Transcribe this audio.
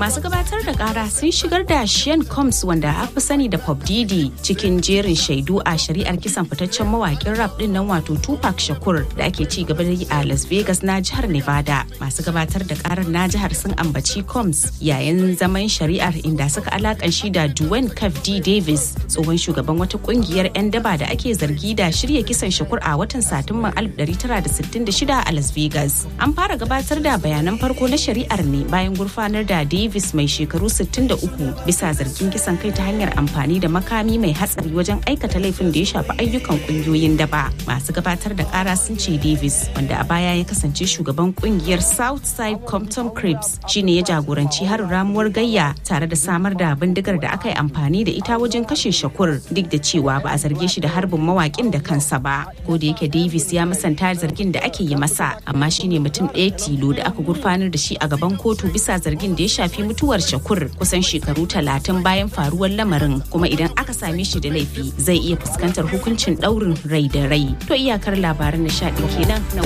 masu gabatar da kara sun shigar da Sean Combs wanda aka sani da Pop Diddy cikin jerin shaidu a shari'ar kisan fitaccen mawakin rap din nan wato Tupac Shakur da ake ci gaba da yi a Las Vegas na jihar Nevada. Masu gabatar da karar na jihar sun ambaci Combs yayin zaman shari'ar inda suka alakan shi da Dwayne Cave D. Davis tsohon shugaban wata kungiyar 'yan daba da ake zargi da shirya kisan Shakur a watan Satumban 1966 a Las Vegas. An fara gabatar da bayanan farko na shari'ar ne bayan gurfanar da Davis mai shekaru 63 bisa zargin kisan kai ta hanyar amfani da makami mai hatsari wajen aikata laifin da ya shafi ayyukan kungiyoyin daba. Masu gabatar da kara sun ce Davis wanda a baya ya kasance shugaban kungiyar Southside Compton Crips shine ya jagoranci harin ramuwar gayya tare da samar da bindigar da aka yi amfani da ita wajen kashe Shakur duk da cewa ba a zarge shi da harbin mawakin da kansa ba. Ko da yake Davis ya musanta zargin da ake yi masa amma shine mutum ɗaya tilo da aka gurfanar da shi a gaban kotu bisa zargin da ya shafi mutuwar Shakur kusan shekaru talatin bayan faruwar lamarin kuma idan aka same shi da laifi zai iya fuskantar hukuncin ɗaurin rai da rai. To iyakar labaran nishaɗin kenan